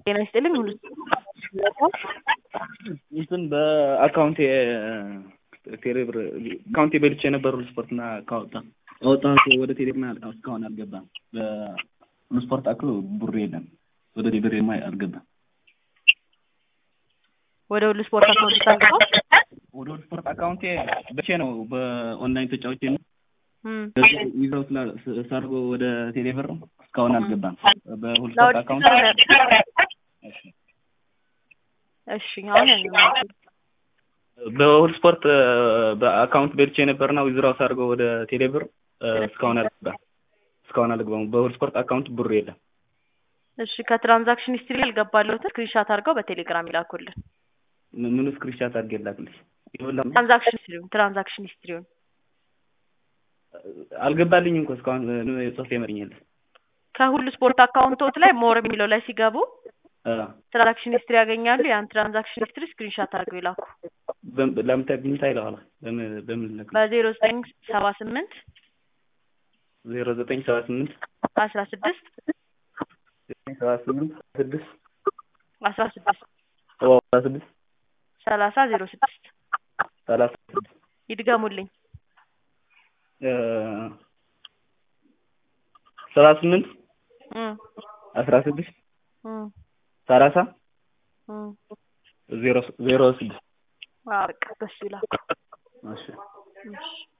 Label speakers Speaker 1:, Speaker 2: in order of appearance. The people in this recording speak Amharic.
Speaker 1: ጤና ይስጥልኝ ሁሉ
Speaker 2: እንትን በአካውንቴ ቴሌብር አካውንቴ በልቼ የነበሩ ስፖርትና ካወጣ አወጣሁት ወደ ቴሌብር እስካሁን አልገባም። በስፖርት አክሎ ብሩ የለም ወደ ቴሌብር ማ አልገባም።
Speaker 1: ወደ ሁሉ ስፖርት አካውንት ታንቀው
Speaker 2: ወደ ሁሉ ስፖርት አካውንቴ በቼ ነው በኦንላይን ተጫውቼ ነው
Speaker 1: እም
Speaker 2: ይዘው ሰርጎ ወደ ቴሌብር እስካሁን አልገባም። በሁሉ ስፖርት
Speaker 1: ላውድ
Speaker 2: አካውንት
Speaker 1: እሺ አሁን ያለው
Speaker 2: በሁሉ ስፖርት በአካውንት በልቼ ነበርና ዊዝራው ሳድርገው ወደ ቴሌብር እስካሁን አልገባም። እስካሁን አልገባም። በሁሉ ስፖርት አካውንት ብሩ የለም።
Speaker 1: እሺ ከትራንዛክሽን ሂስትሪ ያልገባለሁት ስክሪንሻት አድርገው በቴሌግራም ይላኩልን።
Speaker 2: ምን- ምኑ ስክሪንሻት አድርጌ ላክልሽ? ይኸውልህ
Speaker 1: ትራንዛክሽን ሂስትሪውን ትራንዛክሽን ሂስትሪውን
Speaker 2: አልገባልኝም እኮ እስካሁን ጽሁፍ ይመርኛል።
Speaker 1: ከሁሉ ስፖርት አካውንቶት ላይ ሞር የሚለው ላይ ሲገቡ ትራንዛክሽን ሂስትሪ ያገኛሉ። ያን ትራንዛክሽን ሂስትሪ ስክሪንሻት አድርገው ይላኩ
Speaker 2: ለምታይ ብኝታ ይለዋል። በምን በምን ልክ
Speaker 1: በዜሮ ዘጠኝ ሰባ ስምንት
Speaker 2: ዜሮ ዘጠኝ ሰባ ስምንት
Speaker 1: አስራ ስድስት
Speaker 2: ዘጠኝ ሰባ ስምንት ስድስት
Speaker 1: አስራ ስድስት
Speaker 2: ሰባ ስድስት
Speaker 1: ሰላሳ ዜሮ ስድስት
Speaker 2: ሰላሳ ስድስት
Speaker 1: ይድገሙልኝ።
Speaker 2: ሰባ ስምንት
Speaker 1: እም
Speaker 2: አስራ ስድስት
Speaker 1: እም
Speaker 2: ሰላሳ
Speaker 1: እም
Speaker 2: ዜሮ ዜሮ ስድስት
Speaker 1: አዎ በቃ በሱ ይላኩ።
Speaker 2: እሺ
Speaker 1: እሺ